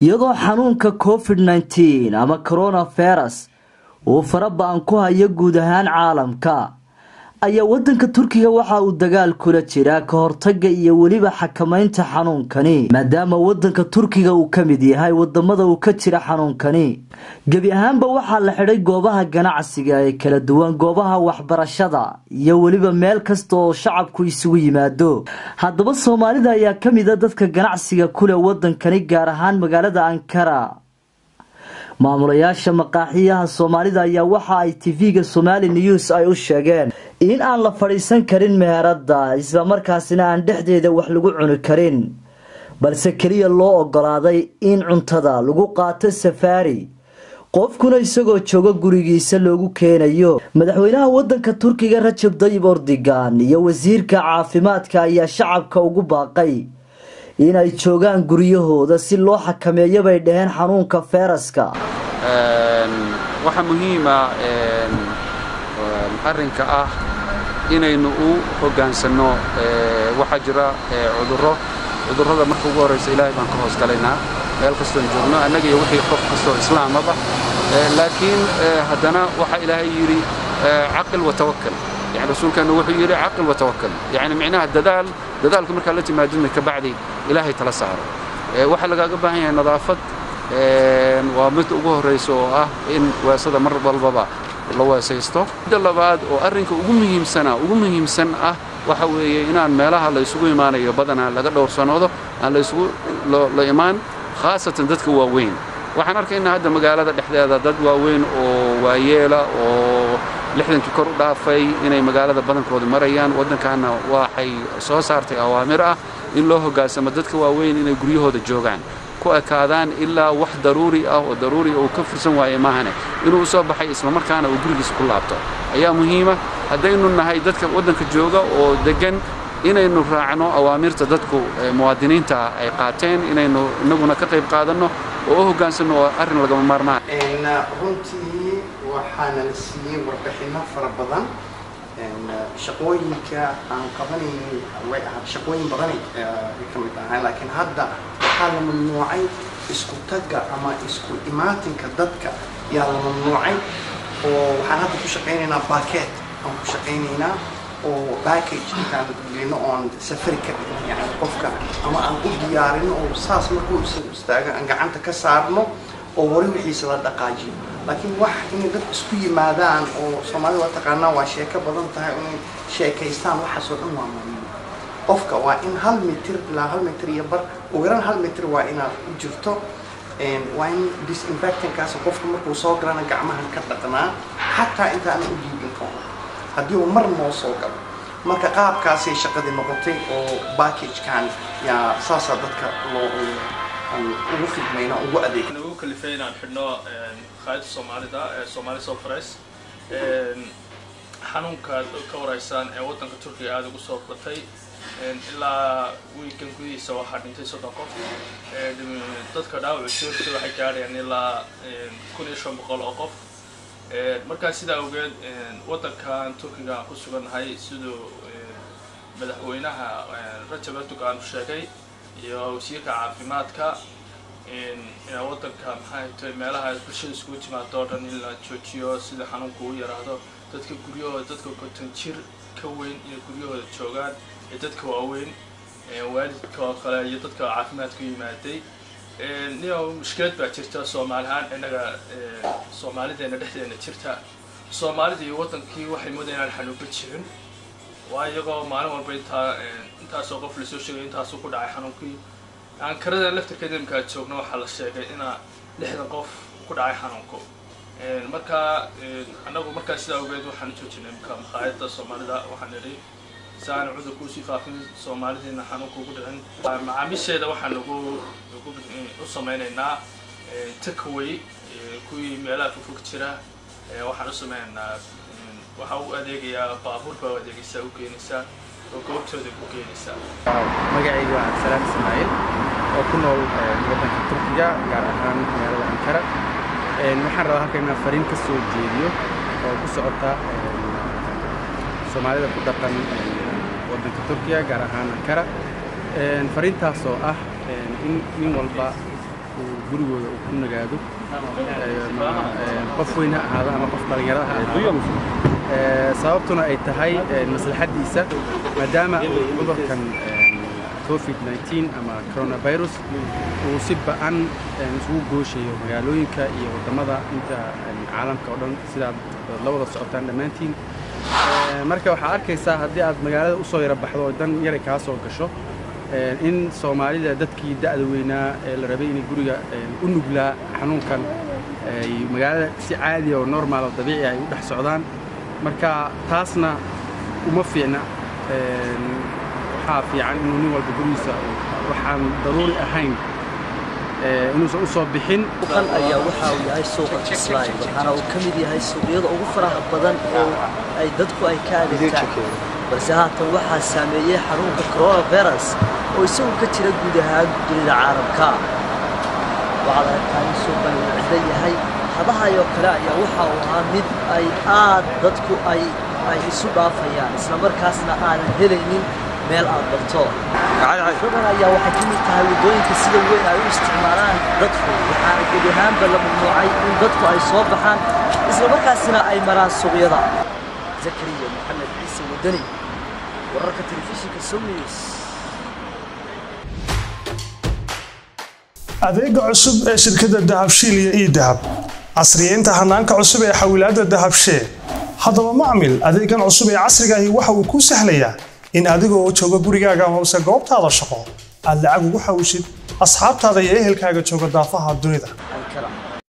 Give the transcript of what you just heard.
iyadoo xanuunka covid nneteen ama coronavirus uu fara ba-an ku hayo guud ahaan caalamka ayaa wadanka turkiga waxa uu dagaal kula jiraa ka hortaga iyo weliba xakamaynta xanuunkani maadaama wadanka turkiga uu ka mid yahay wadamada uu ka jira xanuunkani gebi ahaanba waxaa la xidhay goobaha ganacsiga ee kala duwan goobaha waxbarashada iyo weliba meel kasta oo shacabku isugu yimaado haddaba soomaalida ayaa ka mid a dadka ganacsiga kuleh wadankani gaar ahaan magaalada ankara maamulayaasha maqaaxiyaha soomaalida ayaa waxa ay tv-ga somali news ay u sheegeen in aan la fadhiisan karin meherada islamarkaasina aan dhexdeeda wax lagu cuni karin balse keliya loo ogolaaday in cuntada lagu qaato safaari qofkuna isagoo jooga gurigiisa loogu keenayo madaxweynaha wadanka turkiga rajab dayib ordigan iyo wasiirka caafimaadka ayaa shacabka ugu baaqay in ay joogaan guryahooda si loo xakameeyo bay dhaheen xanuunka feyraska waxaa muhiima arrinka ah inaynu u hoggaansanno waxaa jira cudurro cudurrada marka ugu horraysa ilaahay baan ka hoos galaynaa meel kastoon joogno annaga iyo wixii qof kastoo islaamaba laakiin haddana waxaa ilaahay yidhi caqil wa tawakkal yani rasuulkeennu wuxuu yidhi caqil wa tawakkal yani micnaha dadaal dadaalka markaa la timaadina ka bacdi ilaahay tala saaro waxaa lagaaga baahan yahay nadaafad waa mid ugu horraysa oo ah in weesada mar walbaba la weesaysto midda labaad oo arrinka ugu muhiimsana ugu muhiimsan ah waxa weeye inaan meelaha la isugu imaanayo badanaa laga dhowrsanoodo aan la isugu la imaan khaasatan dadka waaweyn waxaan arkaynaa hadda magaalada dhexdeeda dad waaweyn oo waayeela oo lixdankii kor u dhaafay inay magaalada badankooda marayaan waddankaana waxay soo saartay awaamir ah in loo hoggaansamo dadka waaweyn inay guryahooda joogaan ku ekaadaan ilaa wax daruuri ah oo daruuri uu ka fursan waaye maahane inuu u soo baxay islamarkaana uu gurigiisa ku laabto ayaa muhiima haddaynu nahay dadka waddanka jooga oo deggan inaynu raacno awaamirta dadku muwaadiniinta ay qaateen inaynu innaguna ka qayb qaadanno oo u hoggaansanno oo arrin lagama maarmaan runtii waxaana la siiyey warbixinno fara badan shaqooyinka aan qabanaynin way ahaa shaqooyin badanay ay ka mid ahaan laakiin hadda waxaa la mamnuucay isku tagga ama isku imaatinka dadka yaa la mamnuucay oo waxaan hadda ku shaqaynaynaa baket aan ku shaqaynaynaa oo package intaan gelino oon safari ka dhigin yani qofka ama aan u diyaarino oo saas markuu istaago aan gacanta ka saarno oo wari wixiisa la dhaqaajiyo laakiin wax inay dad isku yimaadaan oo soomaalida waa taqaanaa waa sheeko badan tahay inay sheekaystaan waxaasoo dhan waa mamnuuc qofka waa in hal mitir ilaa hal mitir iyo bar ugu yaraan hal mitir waa inaad u jirto waa in disinfectankaas qofka markuu soo galana gacmahan ka dhaqnaa xataa intaanan u dhiibin ka hor haddii uu mar noo soo galo marka qaabkaasay shaqadii noqotay oo backagekan yaa saasaa dadka loo ugu khidmayna ugu adeeg ugu kalifay inaan xidhno qaayada soomaalida ee soomaali sofres xanuunka ka waraysaan ee waddanka turkiga aada ugu soo batay ilaa wiikan gudihiisa waxaa dhintay soddon qof dadka dhaawacu soorta waxay gaadhayaan ilaa kun iyo shan boqol oo qof markaa sidaa awgeed waddankan turkiga aan ku sugannahay siduu madaxweynaha rajab erdogan sheegay iyo wasiirka caafimaadka inaa waddanka maxay tahay meelaha bulshada iskugu timaado o dhan in la joojiyo sida xanuunku u yaraahdo dadka guryahooda dadka konton jir ka weyn inay guryahooda joogaan ee dadka waaweyn waalidka oo kale iyo dadka caafimaadka u yimaaday nio mushkilad baa jirta soomaali ahaan innaga soomaalideena dhexdeena jirta soomaalida iyo waddankii waxay moodaya inaan xanuunba jirin waa iyagoo maalin walba intaa intaasoo qof lasoo sheegay intaasuu ku dhacay xanuunkii ankarada laftarkeeda imkaa joogno waxaa la sheegay inaa lixdan qof ku dhacay xanuunku markaa annagu markaa sidaa ogeed waxaan u joojinay imka maqaayadda soomaalida waxaan idhi si aan cudurku usii faafin soomaalidiina xanuunka ugu dhicin macaamiisheeda waxaan ugu ugu u samaynaynaa takaway kuwii meelaha fogfog jira waxaan u samaynaynaa waxaa u adeegayaa baabuur baa u adeegaysaa u geenaysaa oo goobtooda ku geenaysaa magacayga waa cabdisalaam ismaaciil oo ku nool waddanka turkiga gaar ahaan magaalada ankara waxaan rabaa halkan inaan fariin ka soo jeediyo oo ku socota soomaalida ku dhaqan waddanka turkiya gaar ahaan ankara fariintaas oo ah in nin walba uu gurigooda uu ku nagaado ama qof weyn ha ahaado ama qof dhallinyaro ha ahaado sababtuna ay tahay maslaxaddiisa maadaama uu cudurkan covid-19 ama coronavirus uu si ba'an isugu gooshayo magaalooyinka iyo waddamada inta caalamka oo dhan sidaad la wada socotaan dhammaantiin marka waxaa arkaysaa haddii aad magaalada u soo yara baxdo oo dan yaray kaa soo gasho in soomaalida dadkii da'da weynaa ee la rabay inay guriga u nuglaa xanuunkan ay magaalada si caadiya oo normaal oo dabiici ay u dhex socdaan marka taasna uma fiicna waxaa fiican inuu nin walba gurigiisa waxaan daruuri ahayn inuusan u soo bixin suuqan ayaa waxa uu yahay suuqa kislaay waxaana uu ka mid yahay suuqyada ugu faraha badan oo ay dadku ay ka adeegtaan balse haatan waxaa saameeyey xanuunka coronavirus oo isagu ka jira guud ahaan dunida caalamka waxaad aragtaa in suuqan uu cidlo yahay hadahayoo kale ayaa waxa uu ahaa mid ay aad dadku ay ay isu dhaafayaan isla markaasna aanan helaynin meel aad barto suuqan ayaa waxay ka mid tahay waddooyinka sida weyn ay u isticmaalaan dadku waxaana gebi ahaanba la mamnuucay in dadku ay soo baxaan isla markaasina ay maraan suuqyada zakariya maxamed ciise wadani wararka telefishinka somnews adeega cusub ee shirkadda dahabshiil iyo ii dahab casriyeynta hanaanka cusub ee xawilaadda dahabshee haddaba macmil adeegan cusub ee casriga ahi waxa uu kuu sahlayaa in adigoo jooga gurigaaga hoose goobtaada shaqo aad lacag ugu xawshid asxaabtaada iyo ehelkaaga jooga daafaha dunida ankara